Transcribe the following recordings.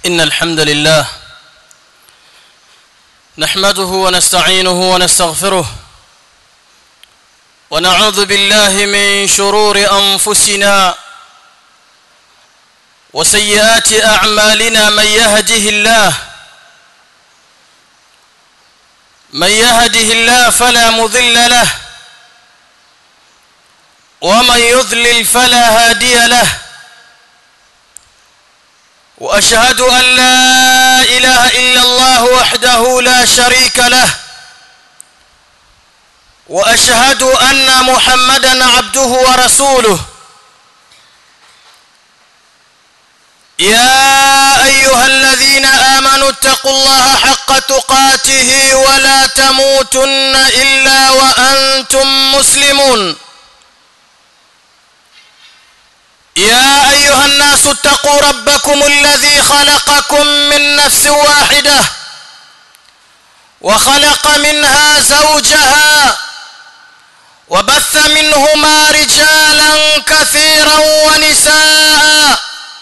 إن الحمد لله نحمده ونستعينه ونستغفره ونعوذ بالله من شرور أنفسنا وسيئات أعمالنا من يهده الله من يهده الله فلا مضل له ومن يضلل فلا هادي له واشهد ان لا اله الا الله وحده لا شريك له واشهد ان محمدا عبده ورسوله يا ايها الذين امنوا اتقوا الله حق تقاته ولا تموتن الا وانتم مسلمون يا ايها الناس اتقوا ربكم الذي خلقكم من نفس واحده وخلق منها زوجها وبث منهما رجالا كثيرا ونساء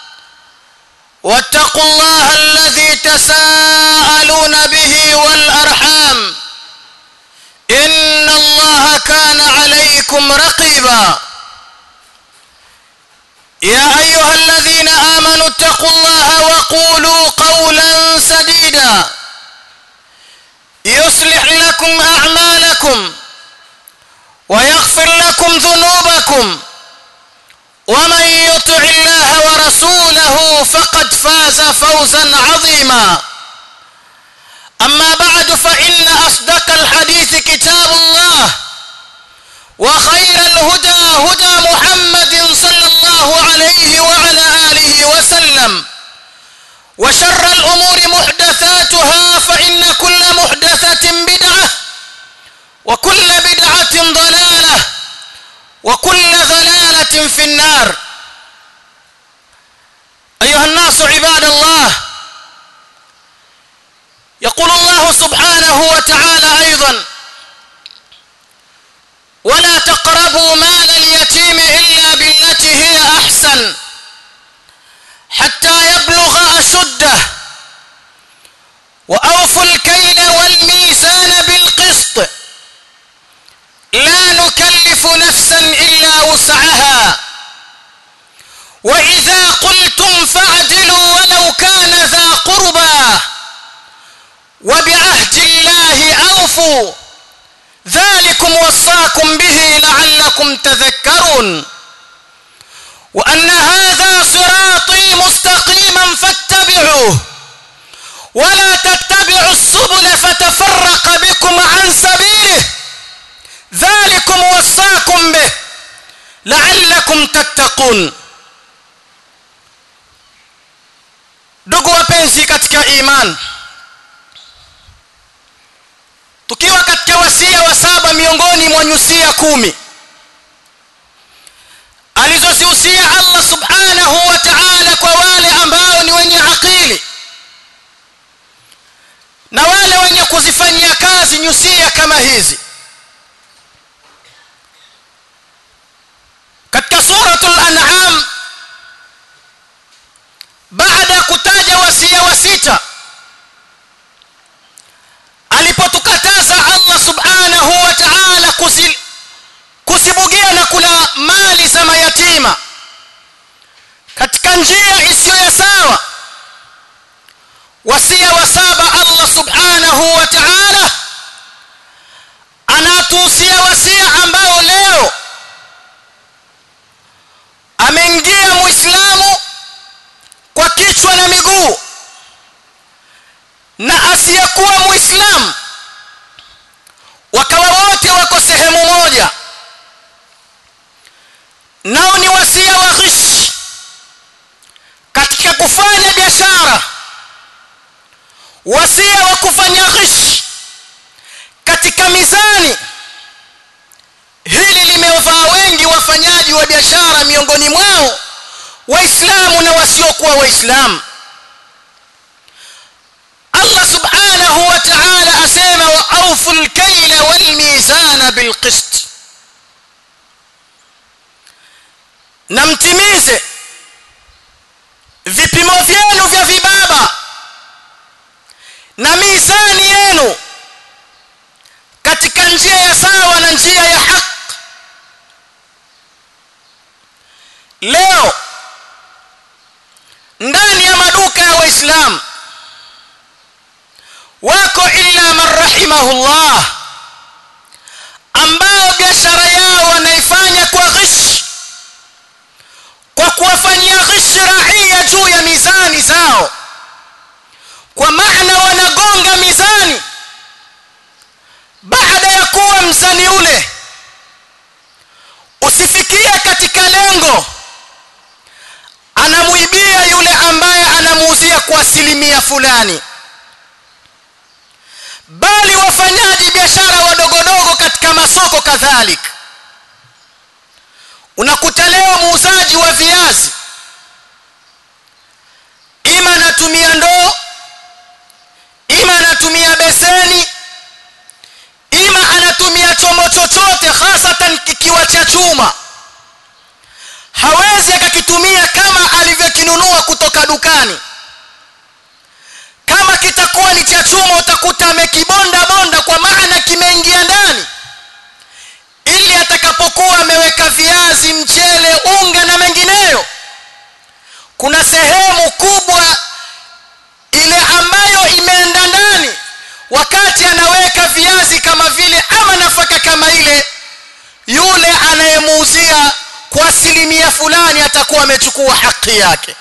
واتقوا الله الذي تساءلون به والارحام ان الله كان عليكم رقيبا يا ايها الذين امنوا اتقوا الله وقولوا قولا سديدا يصلح لكم اعمالكم ويغفر لكم ذنوبكم ومن يطع الله ورسوله فقد فاز فوزا عظيما اما بعد فان اصدق الحديث كتاب الله وخير الهدى هدى محمد صلى الله عليه وعلى اله وسلم وشر الامور محدثاتها فان كل محدثه بدعه وكل بدعه ضلاله وكل ضلاله في النار ايها الناس عباد الله يقول الله سبحانه وتعالى ايضا ولا تقربوا مال اليتيم الا بالتي هي احسن حتى يبلغ اشده واوفوا الكيل والميزان بالقسط لا نكلف نفسا الا وسعها واذا قلتم فاعدلوا ولو كان ذا قربى وبعهد الله اوفوا ذلكم وصاكم به لعلكم تذكرون وان هذا صراطي مستقيما فاتبعوه ولا تتبعوا السبل فتفرق بكم عن سبيله ذلكم وصاكم به لعلكم تتقون ndugu wapenzi katika imani tukiwa katika wasia wa saba miongoni mwa nyusia kumi alizozihusia Allah subhanahu wa ta'ala kwa wale ambao ni wenye akili na wale wenye kuzifanyia kazi nyusia kama hizi katika suratul an'am baada ya kutaja wasia wa sita alipotukataza Allah subhanahu wa ta'ala kusibugia na kula mali za mayatima katika njia isiyo ya sawa wasia wa saba Allah subhanahu wa ta'ala anatuhusia wasia ambao leo ameingia muislamu kwa kichwa na miguu na asiyekuwa muislamu wakawa wote wako sehemu moja nao ni wasia wa ghish katika kufanya biashara wasia wa kufanya ghish katika mizani hili limewafaa wengi wafanyaji wa biashara miongoni mwao waislamu na wasiokuwa waislamu Allah subhanahu wa ta'ala asema wa awfu al-kayla wal-mizana bil-qist na mtimize vipimo vyenu vya vibaba leo ndani ya maduka ya waislamu wako illa man rahimahullah ambao biashara yao wanaifanya kwa ghish kwa kuwafanyia ghish raia juu ya mizani zao kwa maana wanagonga mizani baada ya kuwa mzani ule usifikie katika lengo anamuibia yule ambaye anamuuzia kwa asilimia fulani bali wafanyaji biashara wadogodogo katika masoko kadhalika unakuta leo muuzaji wa viazi ima anatumia ndoo ima anatumia beseni ima anatumia chombo chochote hasatan kikiwa cha chuma hawezi akakitumia kama alivyokinunua kutoka dukani kama kitakuwa ni cha chuma utakuta amekibonda bonda kwa maana kimeingia ndani ili atakapokuwa ameweka viazi mchele unga na mengineyo kuna sehemu kubwa ile ambayo imeenda ndani wakati anaweka viazi kama vile ama nafaka kama ile yule anayemuuzia kwa asilimia fulani atakuwa amechukua haki yake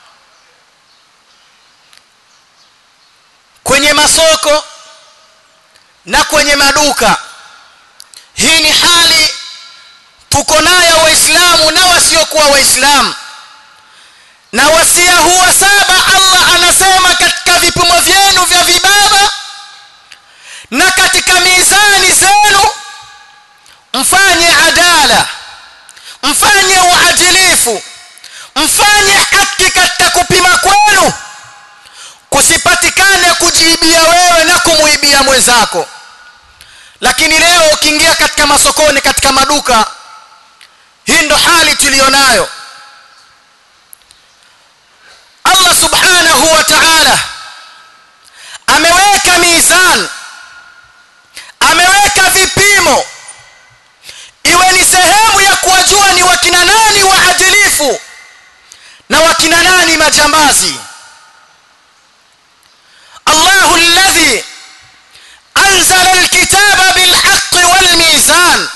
kwenye masoko na kwenye maduka hii ni hali tuko nayo waislamu na wasiokuwa waislamu na wasia huwa saba Allah anasema katika vipimo vyenu vya vibaba na katika mizani zenu mfanye adala mfanye uadilifu mfanye haki katika kupima kwenu kusipatikane kujiibia wewe na kumuibia mwenzako lakini leo ukiingia katika masokoni katika maduka hii ndo hali tuliyonayo Allah subhanahu wa ta'ala ameweka mizan ameweka vipimo iwe ni sehemu ya kuwajua ni wakina nani waadilifu na wakina nani majambazi الله الذي أنزل الكتاب بالحق والميزان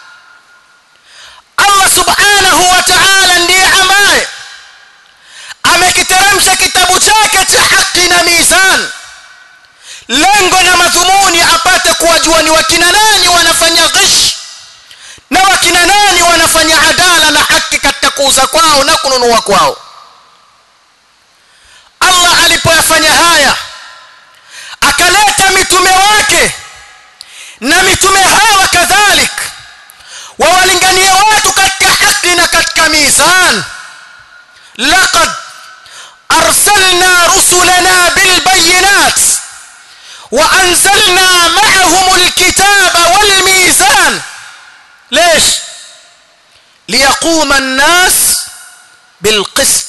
الله سبحانه وتعالى ndiye ambaye amekiteremsha kitabu chake cha haki na mizan lengo na madhumuni apate kuwajua ni wakina nani wanafanya ghish na wakina nani wanafanya adala na haki katika kuuza kwao na kununua kwao Allah alipoyafanya haya akaleta mitume wake na mitume hawa kadhalik wawalinganie watu katika haki na katika mizan laqad arsalna rusulana bilbayinat وأنزلنا معهم الكتاب والميزان ليش ليقوم الناس بالقسط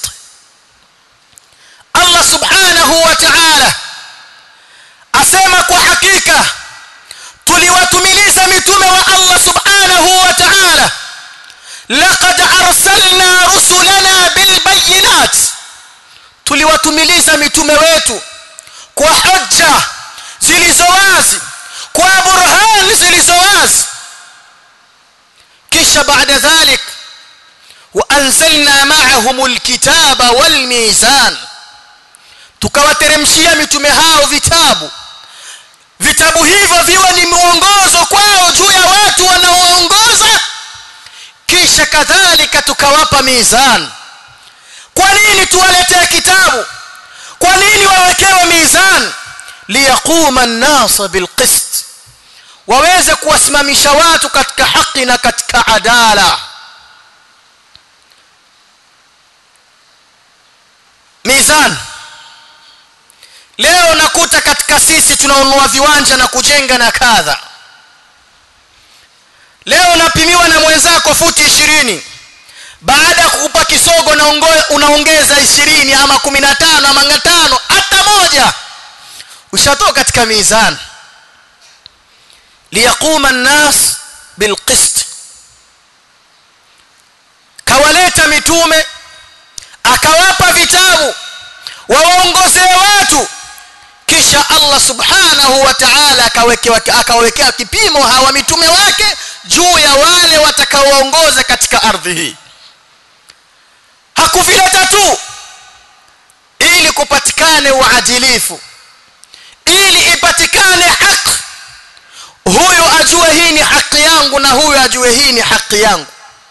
الله سبحانه وتعالى asema kwa hakika tuliwatumiliza mitume wa Allah subhanahu wa ta'ala laqad arsalna rusulana bilbayinat tuliwatumiliza mitume wetu kwa hujja zilizo wazi kwa burhan zilizo wazi kisha baada dhalik waanzalna ma'ahum alkitaba walmizan tukawateremshia mitume hao vitabu vitabu hivyo viwe ni mwongozo kwao juu ya watu wanaoongoza kisha kadhalika tukawapa mizan kwa nini tuwaletee kitabu kwa nini wawekewe mizan liyaquma an-nas bilqist waweze kuwasimamisha watu katika haki na katika adala mizan leo nakuta katika sisi tunaonunua viwanja na kujenga na kadha leo unapimiwa na mwenzako futi ishirini baada ya kukupa kisogo na unaongeza ishirini ama kumi na tano ama ngatano hata moja ushatoka katika mizan liyaquma an-nas bilqist kawaleta mitume akawapa vitabu wawaongozee watu kisha Allah subhanahu wa ta'ala akawekea akawekea kipimo hawa mitume wake juu ya wale watakaoongoza katika ardhi hii hakuvileta tu ili kupatikane uadilifu ili ipatikane haki huyu ajue hii ni haki yangu na huyu ajue hii ni haki yangu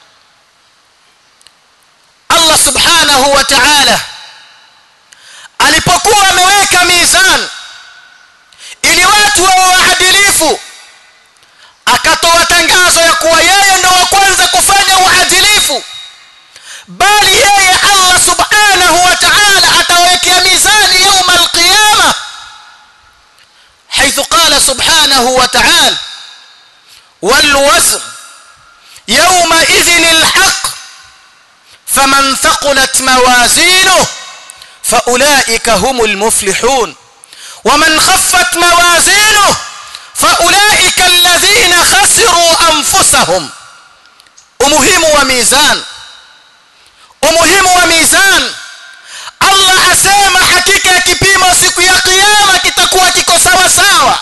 Allah subhanahu wa ta'ala alipokuwa ameweka mizan ili watu wawe waadilifu akatoa tangazo ya kuwa yeye ndo wa kwanza kufanya uadilifu bali yeye Allah subhanahu wa ta'ala atawekea mizani يوم القيامه حيث قال سبحانه وتعالى والوزن يومئذ الحق فمن ثقلت موازينه فأولئك هم المفلحون ومن خفت موازينه فأولئك الذين خسروا أنفسهم umuhimu wa mizan umuhimu wa mizan Allah asema hakika ya kipimo siku ya kiyama kitakuwa kiko sawa sawa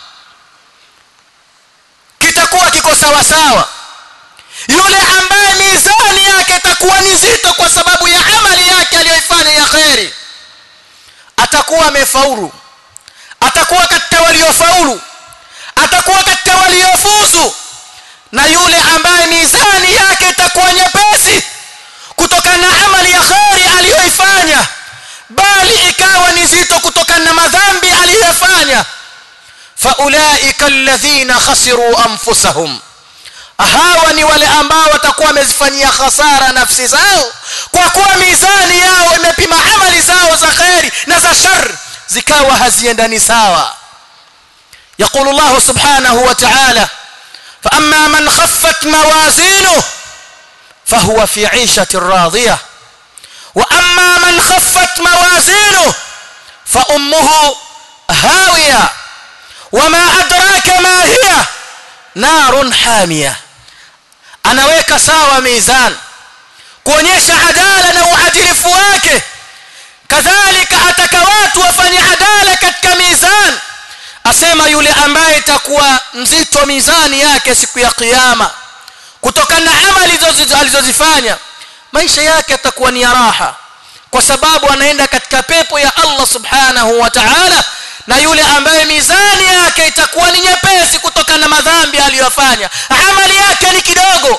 kitakuwa kiko sawa sawa yule ambaye mizani yake itakuwa ni nzito kwa sababu ya amali yake aliyoifanya ya khairi atakuwa amefaulu atakuwa katika waliofaulu atakuwa katika waliofuzu na yule ambaye mizani yake itakuwa nyepesi kutokana na amali ya khairi aliyoifanya bali ikawa ni zito kutokana na madhambi aliyofanya faulaika alladhina khasiru anfusahum hawa ni wale ambao watakuwa wamezifanyia hasara nafsi zao kwa kuwa mizani yao imepima amali zao za khairi na za shar zikawa haziendani sawa يقول الله سبحانه وتعالى فأما من خفت موازينه فهو في عيشة راضية وأما من خفت موازينه فأمه هاوية وما أدراك ما هي نار حامية anaweka sawa mizan kuonyesha adala na uadilifu wake kadhalika ataka watu wafanye adala katika mizan asema yule ambaye itakuwa mzito mizani yake siku ya kiyama kutokana na amali alizozifanya maisha yake atakuwa ni ya raha kwa sababu anaenda katika pepo ya Allah subhanahu wa ta'ala na yule ambaye mizani yake itakuwa ni nyepesi kutokana na madhambi aliyofanya amali yake ni kidogo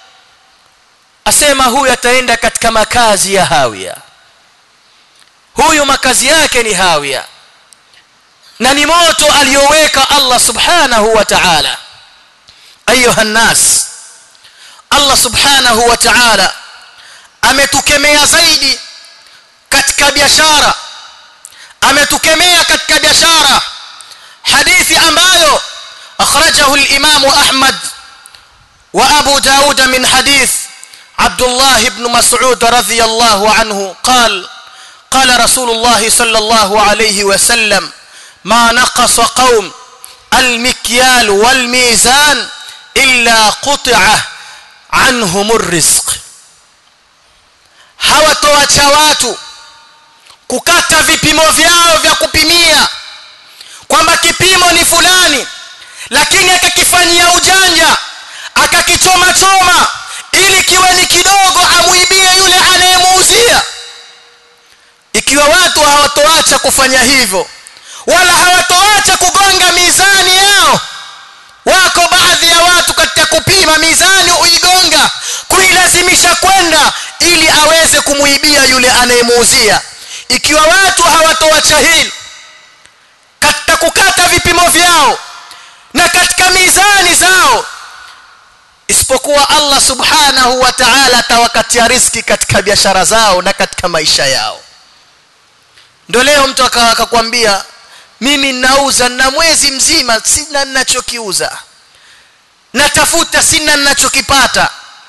asema huyu ataenda katika makazi ya hawia huyu makazi yake ni hawia na ni moto aliyoweka Allah subhanahu wa ta'ala ayuha nas Allah subhanahu wa ta'ala ametukemea zaidi katika biashara ametukemea katika biashara hadithi ambayo akhrajahu al-Imam Ahmad wa Abu Daud min hadith Abdullah ibn Mas'ud radhiyallahu anhu قال قال رسول الله صلى الله عليه وسلم ما نقص قوم المكيال والميزان إلا قطع عنهم الرزق hawatoacha watu kukata vipimo vyao vya kupimia kwamba kipimo ni fulani lakini akakifanyia ujanja akakichoma choma ili kiwe ni kidogo amuibie yule anayemuuzia ikiwa watu hawatoacha kufanya hivyo wala hawatoacha kugonga mizani yao wako baadhi ya watu katika kupima mizani uigonga kuilazimisha kwenda ili aweze kumuibia yule anayemuuzia ikiwa watu hawatoacha hili katika kukata vipimo vyao na katika mizani zao isipokuwa Allah subhanahu wa ta'ala atawakatia riski katika biashara zao na katika maisha yao ndio leo mtu akakwambia mimi nauza na mwezi mzima sina ninachokiuza natafuta sina ninachokipata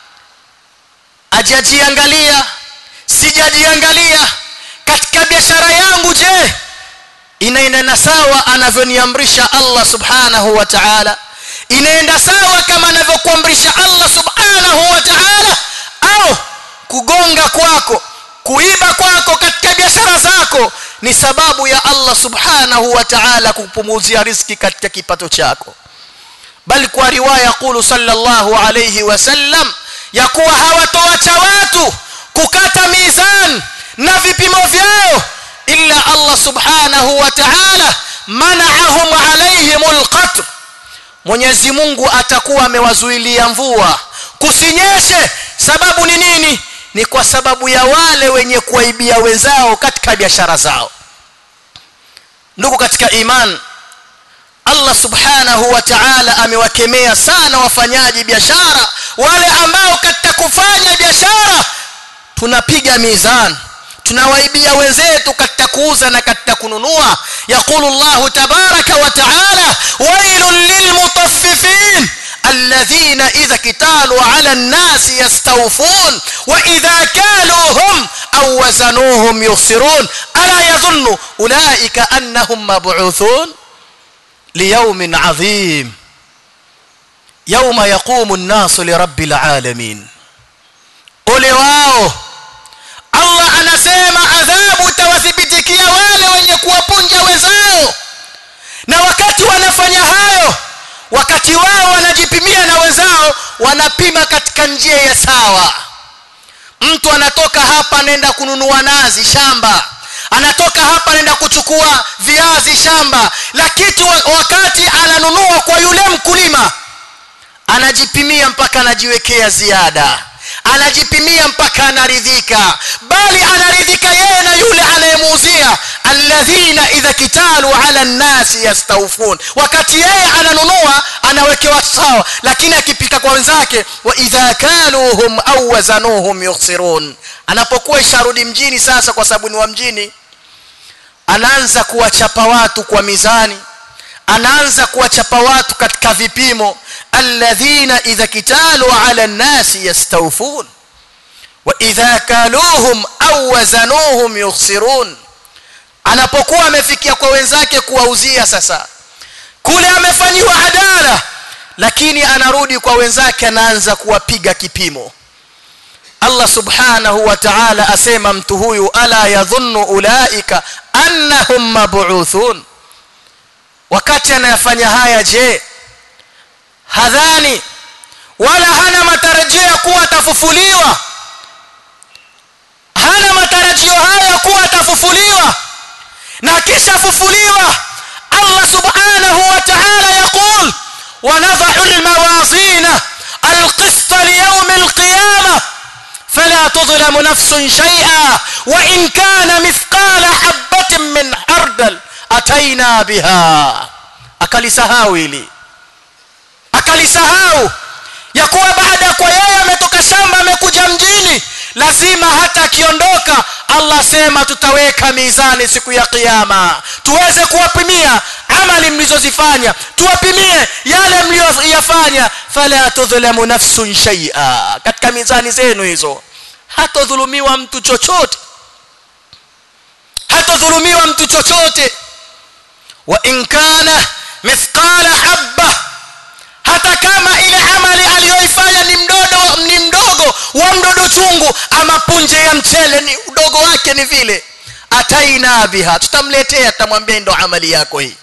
ajajiangalia sijajiangalia katika biashara yangu je inaenda sawa anavyoniamrisha Allah subhanahu wa ta'ala inaenda sawa kama anavyokuamrisha Allah subhanahu wa ta'ala au kugonga kwako kuiba kwako katika biashara zako ni sababu ya Allah subhanahu wa ta'ala kupumuzia riski katika kipato chako bali kwa riwaya qulu sallallahu alayhi wasallam ya kuwa hawatoacha watu kukata mizan na vipimo vyao illa Allah subhanahu wa ta'ala mana'ahum alayhimul qatr Mwenyezi Mungu atakuwa amewazuilia mvua kusinyeshe sababu ni nini ni kwa sababu ya wale wenye kuaibia wenzao katika biashara zao ndugu katika iman Allah subhanahu wa ta'ala amewakemea sana wafanyaji biashara wale ambao katika kufanya biashara tunapiga mizani tunawaibia wenzetu katika kuuza na katika kununua yaqulu Allah tabaraka wa ta'ala wailul lilmutaffifin الذين إذا كتالوا على الناس يستوفون وإذا كالوهم أو وزنوهم يخسرون ألا يظن أولئك أنهم مبعوثون ليوم عظيم يوم يقوم الناس لرب العالمين قل واو Allah anasema adhabu itawathibitikia wale wenye kuwapunja wenzao na wakati wanafanya hayo wakati wao wanajipimia na wenzao wanapima katika njia ya sawa mtu anatoka hapa anaenda kununua nazi shamba anatoka hapa anaenda kuchukua viazi shamba lakini wakati ananunua kwa yule mkulima anajipimia mpaka anajiwekea ziada anajipimia mpaka anaridhika bali anaridhika yeye na yule anayemuuzia alladhina idha kitalu ala nnasi yastawfun wakati yeye ananunua anawekewa sawa lakini akipika kwa wenzake wa idha kaluhum au wazanuhum yukhsirun anapokuwa isharudi mjini sasa kwa sababu ni wa mjini anaanza kuwachapa watu kwa mizani anaanza kuwachapa watu katika vipimo alladhina idha kitalu ala nnasi yastawfun wa idha kaluhum au wazanuhum yukhsirun anapokuwa amefikia kwa wenzake kuwauzia sasa kule amefanyiwa adala lakini anarudi kwa wenzake anaanza kuwapiga kipimo Allah subhanahu wa ta'ala asema mtu huyu ala yadhunnu ulaika annahum mab'uthun wakati anayafanya haya je hadhani wala hana matarajio ya kuwa atafufuliwa hana matarajio haya kuwa atafufuliwa na kisha fufuliwa Allah subhanahu wa ta'ala yaqul ونضع الموازين القسط ليوم القيامة فلا تظلم نفس شيئا وإن كان مثقال حبة من حردل أتينا بها akalisahau hili akalisahau ya kuwa baada ya kwa yeye ametoka shamba amekuja mjini lazima hata akiondoka Allah sema tutaweka mizani siku ya kiyama tuweze kuwapimia amali mlizozifanya tuwapimie yale mliyoyafanya fala tudhlamu nafsun shay'a katika mizani zenu hizo hatodhulumiwa mtu chochote hatodhulumiwa mtu chochote wa in kana mithqala habba hata kama ile amali aliyoifanya ni mdodo ni mdogo wa mdodo chungu ama punje ya mchele ni udogo wake ni vile ataina biha tutamletea tutamwambia ndo amali yako hii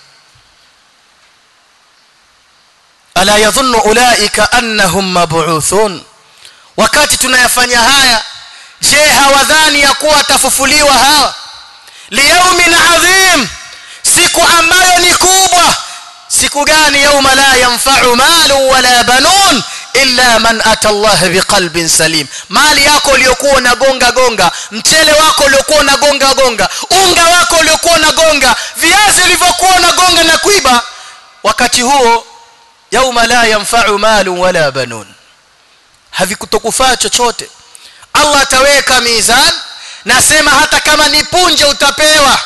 ala yadhunnu ulaika annahum mab'uthun wakati tunayafanya haya je hawadhani ya kuwa atafufuliwa hawa liyaumin adhim siku ambayo ni kubwa siku gani yauma la yanfa'u malu wala banun illa man ata Allah biqalbin salim mali yako uliyokuwa unagonga gonga mchele wako uliokuwa unagonga gonga unga wako uliokuwa unagonga viazi ulivyokuwa unagonga na kuiba wakati huo yauma la yanfa'u malu wala banun havikutokufaa chochote Allah ataweka mizan nasema hata kama ni punje utapewa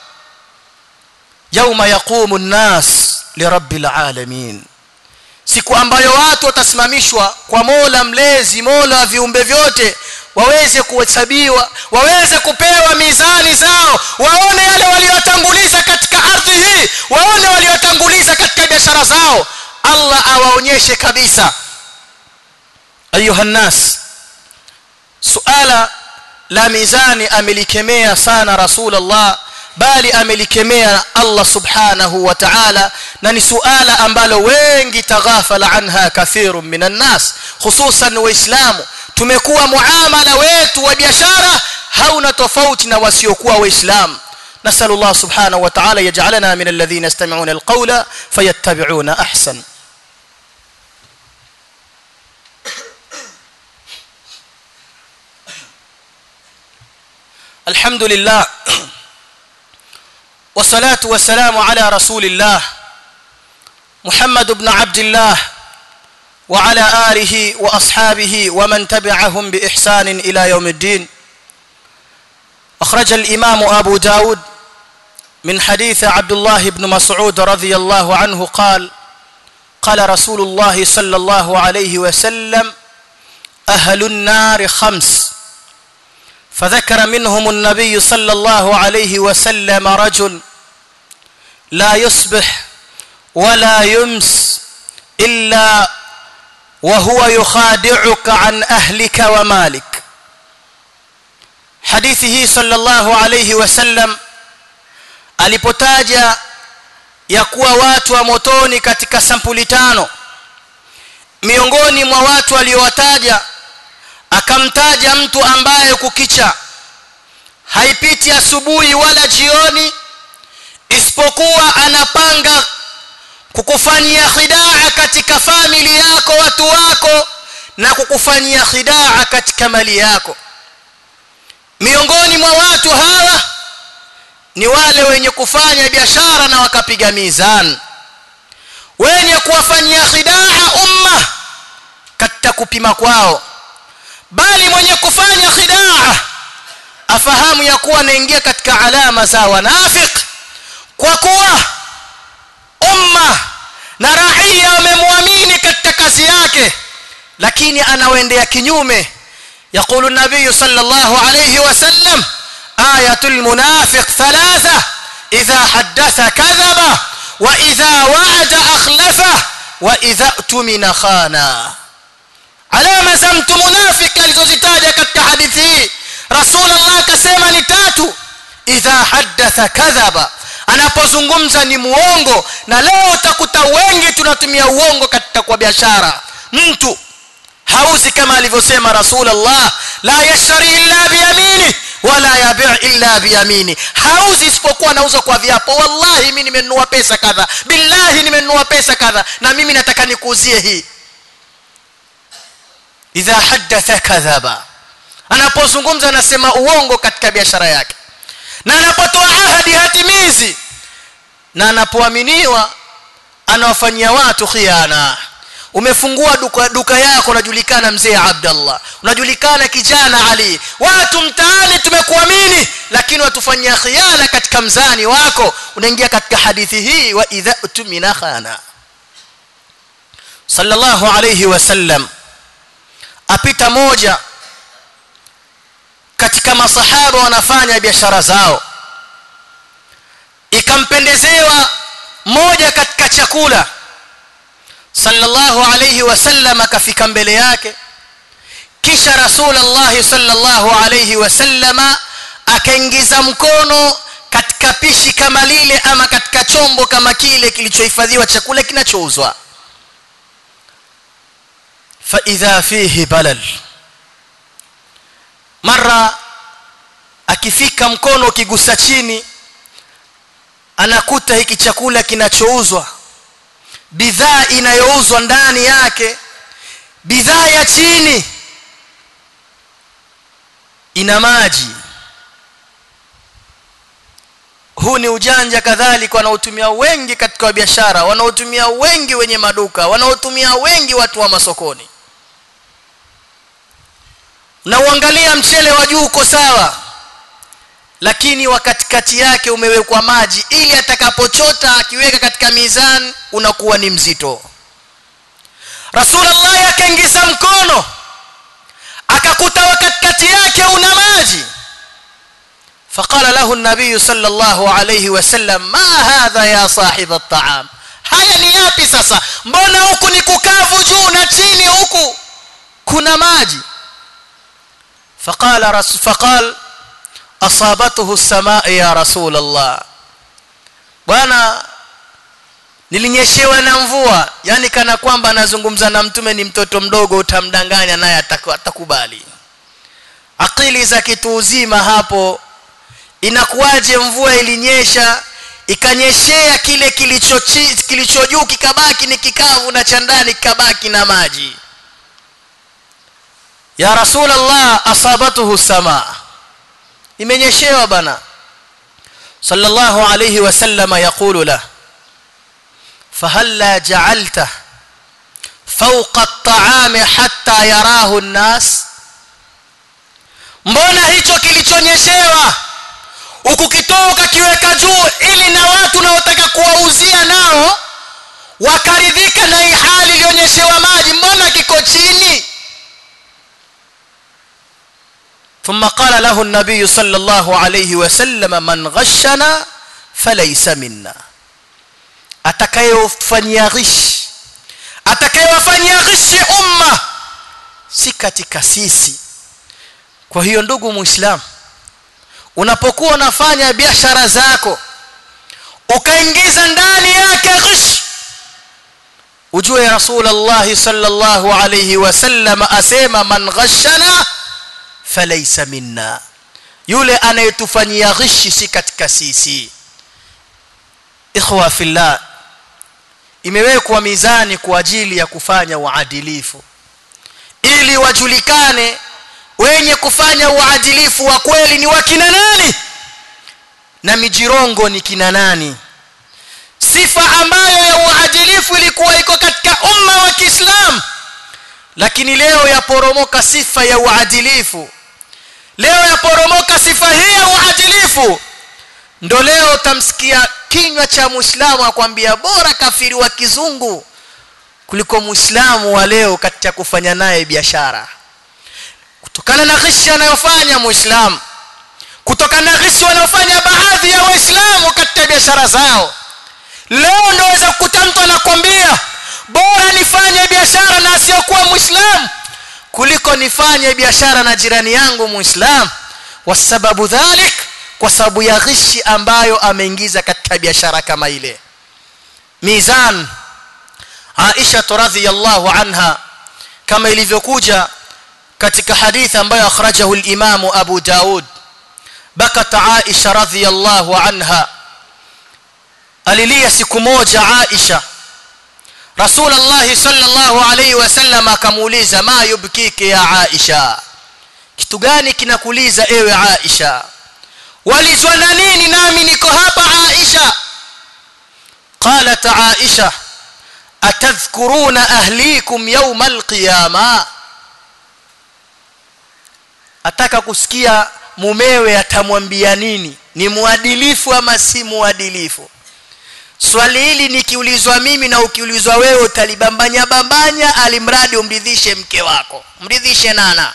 yauma yaqumu an-nas lirabbil alamin siku ambayo watu watasimamishwa kwa Mola mlezi Mola wa viumbe vyote waweze kuhesabiwa waweze kupewa mizani zao waone yale waliotanguliza katika ardhi hii waone waliotanguliza katika biashara zao Allah awaonyeshe kabisa ayuha nas suala la mizani amelikemea sana rasulullah bali amelikemea Allah subhanahu wa ta'ala na ni suala ambalo wengi taghafala anha kathirun minan nas hususan waislamu tumekuwa muamala wetu wa biashara hauna tofauti na wasiokuwa waislamu نسال الله سبحانه وتعالى يجعلنا من الذين يستمعون القول فيتبعون احسن الحمد لله والصلاه والسلام على رسول الله محمد بن عبد الله وعلى اله واصحابه ومن تبعهم باحسان الى يوم الدين اخرج الامام ابو داود من حديث عبد الله بن مسعود رضي الله عنه قال قال رسول الله صلى الله عليه وسلم اهل النار خمس فذكر منهم النبي صلى الله عليه وسلم رجل لا يصبح ولا يمس الا وهو يخادعك عن اهلك ومالك حديثه صلى الله عليه وسلم alipotaja ya kuwa watu wa motoni katika sampuli tano miongoni mwa watu aliowataja akamtaja mtu ambaye kukicha haipiti asubuhi wala jioni isipokuwa anapanga kukufanyia khidaa katika famili yako watu wako na kukufanyia khidaa katika mali yako miongoni mwa watu hawa ni wale wenye kufanya biashara na wakapiga mizani wenye kuwafanyia khidaa umma katika kupima kwao bali mwenye kufanya khidaa afahamu ya kuwa anaingia katika alama za wanafik kwa kuwa umma na raia wamemwamini katika kazi yake lakini anawaendea kinyume يقول النبي صلى الله عليه وسلم آية المنافق ثلاثة إذا حدث كذب وإذا وعد أخلفه وإذا اؤتمن خانا alama za mtu munafiki alizozitaja katika hadithi hii rasulullah akasema ni tatu idha haddatha kadhaba anapozungumza ni muongo na leo utakuta wengi tunatumia uongo katika kwa biashara mtu hauzi kama alivyosema rasulullah la yashari illa biyamini wala yabi' illa biyamini hauzi isipokuwa anauza kwa viapo wallahi mimi nimenunua pesa kadha billahi nimenunua pesa kadha na mimi nataka nikuuzie hii idha haddatha kadhaba anapozungumza anasema uongo katika biashara yake na anapotoa ahadi hatimizi na anapoaminiwa anawafanyia watu khiana umefungua duka, duka yako unajulikana mzee Abdallah unajulikana kijana Ali watu mtaani tumekuamini lakini watufanyia khiana katika mzani wako unaingia katika hadithi hii wa idha tumina khana sallallahu alayhi wasallam apita moja katika masahaba wanafanya biashara zao ikampendezewa moja katika chakula sallallahu alayhi wasallam akafika mbele yake kisha rasulullah sallallahu alayhi wasallam akaingiza mkono katika pishi kama lile ama katika chombo kama kile kilichohifadhiwa chakula kinachouzwa fa idha fihi balal mara akifika mkono ukigusa chini anakuta hiki chakula kinachouzwa bidhaa inayouzwa ndani yake bidhaa ya chini ina maji huu ni ujanja kadhalika wanaotumia wengi katika biashara wanaotumia wengi wenye maduka wanaotumia wengi watu wa masokoni na uangalia mchele wa juu uko sawa lakini wa katikati yake umewekwa maji ili atakapochota akiweka katika mizani unakuwa ni mzito Rasulullah akaingiza mkono akakuta wa katikati yake una maji فقال له النبي صلى الله عليه وسلم ما هذا يا صاحب الطعام haya ni yapi sasa mbona huku ni kukavu juu na chini huku kuna maji فقال رسول فقال اصابته السماء يا رسول الله bwana nilinyeshewa na mvua yani kana kwamba anazungumza na mtume ni mtoto mdogo utamdanganya naye atakubali akili za kitu uzima hapo inakuwaje mvua ilinyesha ikanyeshea kile kilicho kilicho juu kikabaki ni kikavu na cha ndani kikabaki na maji ya rasulullah asabatuhu samaa imenyeshewa bana sallallahu alayhi wasallam yaqulu la fahalla ja'alta fawqa at-ta'ami hatta yarahu an-nas mbona hicho kilichonyeshewa ukukitoa ukakiweka juu ili na watu naotaka kuwauzia nao wakaridhika na hii hali ilionyeshewa maji mbona kiko chini ثم قال له النبي صلى الله عليه وسلم من غشنا فليس منا atakayofanyia ghish atakayewafanyia ghishi umma si katika sisi kwa hiyo ndugu muislamu unapokuwa unafanya biashara zako ukaingiza ndani yake ghish ujue rasulullah sallallahu alayhi wasallam asema man ghashana falaysa minna yule anayetufanyia ghishi si katika sisi ikhwa fillah imewekwa mizani kwa ajili ya kufanya uadilifu ili wajulikane wenye kufanya uadilifu wa kweli ni wakina nani na mijirongo ni kina nani sifa ambayo ya uadilifu ilikuwa iko katika umma wa Kiislamu lakini leo yaporomoka sifa ya uadilifu leo yaporomoka sifa hii ya uadilifu ndo leo tamsikia kinywa cha muislamu akwambia bora kafiri wa kizungu kuliko muislamu wa leo katika kufanya naye biashara kutokana na ghishi anayofanya muislamu kutokana na ghishi wanayofanya baadhi ya waislamu katika biashara zao leo ndio waweza kukuta mtu anakwambia bora nifanye biashara na asiyokuwa muislamu kuliko nifanye biashara na jirani yangu muislamu wasababu dhalik kwa sababu ya ghishi ambayo ameingiza katika biashara kama ile mizan Aisha radhiyallahu anha kama ilivyokuja katika hadithi ambayo akhrajahu al-Imam Abu Daud bakat Aisha radhiyallahu anha alilia siku moja Aisha Rasulullah sallallahu alayhi wasallam akamuuliza ma yubkiki ya Aisha kitu gani kinakuliza ewe Aisha walizwa na nini nami niko hapa Aisha قالت عائشه atadhkuruna ahlikum yawma alqiyama ataka kusikia mumewe atamwambia nini ni muadilifu ama si muadilifu swali hili nikiulizwa mimi na ukiulizwa wewe utalibambanya bambanya alimradi umridhishe mke wako mridhishe nana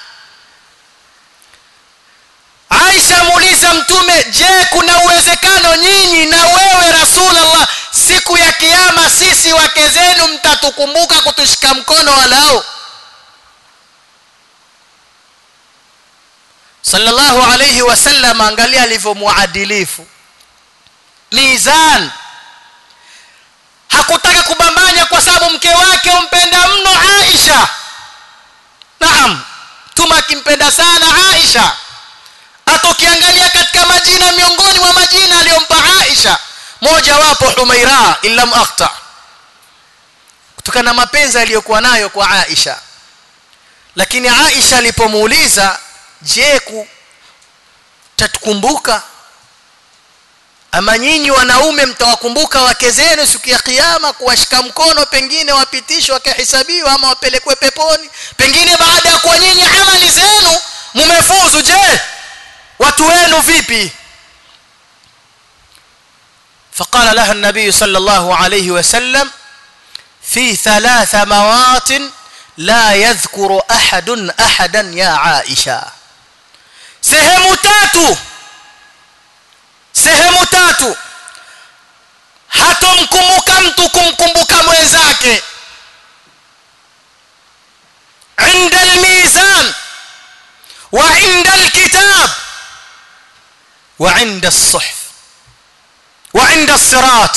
Aisha muuliza mtume je kuna uwezekano nyinyi na wewe Rasulullah siku ya kiyama sisi wake zenu mtatukumbuka kutushika mkono walao sallallahu alayhi wasallam angalia alivyomuadilifu mizan hakutaka kubambanya kwa sababu mke wake umpenda mno Aisha naam tuma akimpenda sana Aisha hata ukiangalia katika majina miongoni mwa majina aliyompa Aisha moja wapo Humaira illam akhta kutokana na mapenzi aliyokuwa nayo kwa Aisha lakini Aisha alipomuuliza je tatukumbuka ama nyinyi wanaume mtawakumbuka wake zenu siku ya kiyama kuwashika mkono pengine wapitishwe wakahesabiwa ama wapelekwe peponi pengine baada ya kuwa nyinyi amali zenu mumefuzu je watu wenu vipi فقال لها النبي صلى الله عليه وسلم في ثلاث مواطن لا يذكر احد احدا يا عائشه sehemu tatu sehemu tatu hatomkumbuka mtu kumkumbuka mwenzake inda almizan wa inda alkitab wa inda as-suhf wa inda as-sirat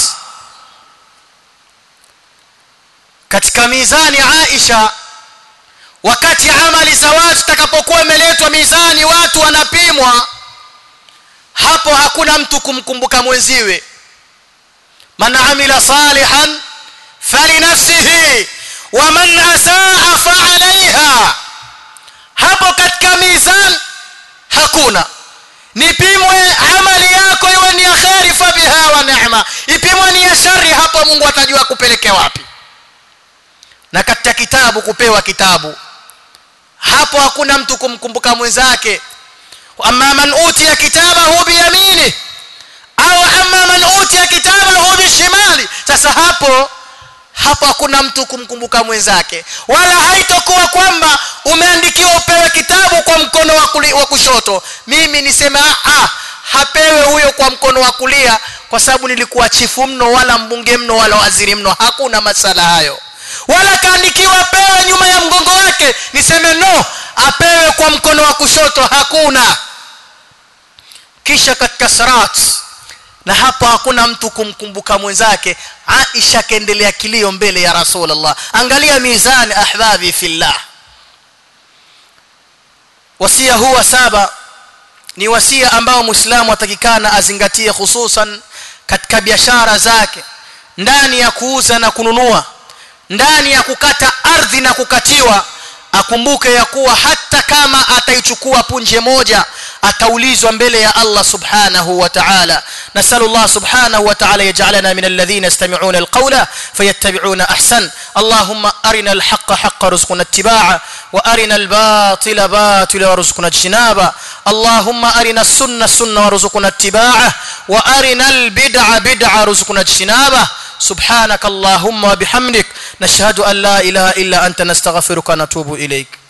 katika mizani Aisha wakati amali za watu takapokuwa imeletwa mizani watu wanapimwa hapo hakuna mtu kumkumbuka mwenziwe man amila salihan falinafsihi wa man asaa fa'alayha hapo katika mizani hakuna nipimwe amali yako iwe ni ya khairi fa biha wa ni'ma ipimwe ni ya shari hapo Mungu atajua kupeleke wapi na katika kitabu kupewa kitabu hapo hakuna mtu kumkumbuka mwenzake amma man utiya kitabahu biyamini au amma man utiya kitabahu bishimali sasa hapo hapo hakuna mtu kumkumbuka mwenzake wala haitokuwa kwamba umeandikiwa upewe kitabu kwa mkono wa, kuli, wa kushoto mimi niseme ah hapewe huyo kwa mkono wa kulia kwa sababu nilikuwa chifu mno wala mbunge mno wala waziri mno hakuna masala hayo wala kaandikiwa apewe nyuma ya mgongo wake niseme no apewe kwa mkono wa kushoto hakuna kisha katika sarat na hapo hakuna mtu kumkumbuka mwenzake Aisha kaendelea kilio mbele ya Rasulullah angalia mizani ahbabi fillah wasia huwa saba ni wasia ambao muislamu atakikana azingatie hususan katika biashara zake ndani ya kuuza na kununua ndani ya kukata ardhi na kukatiwa akumbuke ya kuwa hata kama ataichukua punje moja ataulizwa mbele ya Allah subhanahu wa ta'ala nasallu Allah subhanahu wa ta'ala yaj'alana min alladhina yastami'una alqawla fayattabi'una ahsan Allahumma arina alhaqqa haqqan warzuqna ittiba'a wa arina albatila batila warzuqna ijtinaba Allahumma arina as-sunna sunna warzuqna ittiba'a wa arina albid'a bid'a warzuqna ijtinaba سبحانك اللهم وبحمدك نشهد أن لا إله إلا أنت نستغفرك ونتوب إليك